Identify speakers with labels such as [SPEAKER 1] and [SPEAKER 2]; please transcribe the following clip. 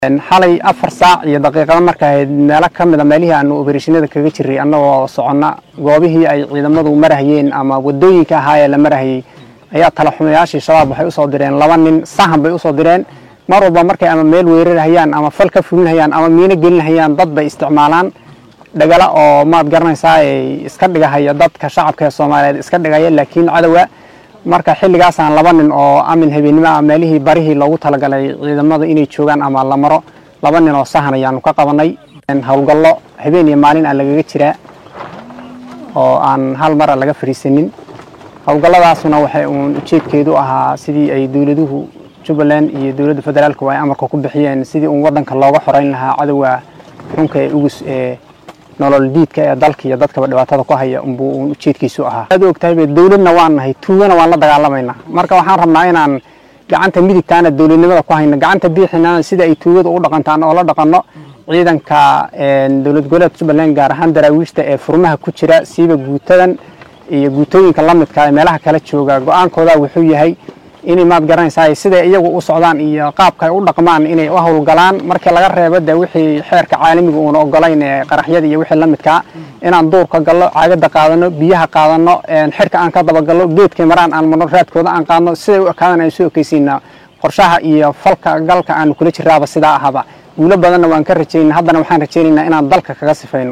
[SPEAKER 1] xalay afar saac iyo daqiiqada marka ahayd meelo ka mida meelihii aanu obereshinada kaga jiray annagoo soconna goobihii ay ciidamadu marahayeen ama wadooyinka ahaayee la marahayey ayaa talaxumayaashii shabaab waxay usoo direen laba nin sahan bay usoo direen mar walba markay ama meel weerarhayaan ama fal ka fulinhayaan ama miino gelinhayaan dad bay isticmaalaan dhagala oo maad garanaysaa ay iska dhigahaya dadka shacabka ee soomaaliyeed iska dhigaya laakiin cadowa marka xilligaasaan laba nin oo amin habeennimo ah meelihii barihii loogu talagalay ciidamada inay joogaan ama la maro laba nin oo sahan ayaanu ka qabanay howlgallo habeen iyo maalin aan lagaga jiraa oo aan hal mara laga fadhiisanin howlgalladaasuna waxay uun ujeedkeedu ahaa sidii ay dowladuhu jubbaland iyo dowladda federaalku ay amarka ku bixiyeen sidii uun waddanka looga xoreyn lahaa cadowga xunka ee ugus ee nolol diidka ee dalka iyo dadkaba dhibaatada ku haya unbuu uun ujeedkiisu ahaa aad ogtahay dowladna waan nahay tuugana waan la dagaalamaynaa marka waxaan rabnaa inaan gacanta midigtaana dowladnimada ku hayno gacanta biixinana sida ay tuugada u dhaqantaan oo la dhaqanno ciidanka dowlad goboleedka jubbaland gaar ahaan daraawiishta ee furmaha ku jira siiba guutadan iyo guutooyinka la midka ee meelaha kala jooga go-aankooda wuxuu yahay inay maad garanaysaa siday iyagu u socdaan iyo qaabka ay u dhaqmaan inay u howlgalaan markii laga reebo de wixii xeerka caalamiga uuna ogolayn ee qaraxyada iyo wixii la midkaa inaan duurka gallo caagada qaadano biyaha qaadano xirka aan ka dabagallo geedkay maraan aan marno raadkooda aan qaadno siday u ekaadan aan soo ekeysiina qorshaha iyo falka galka aanu kula jiraaba sidaa ahaba guulo badanna waan ka rajaynaa haddana waxaan rajaynaynaa inaan dalka kaga sifayno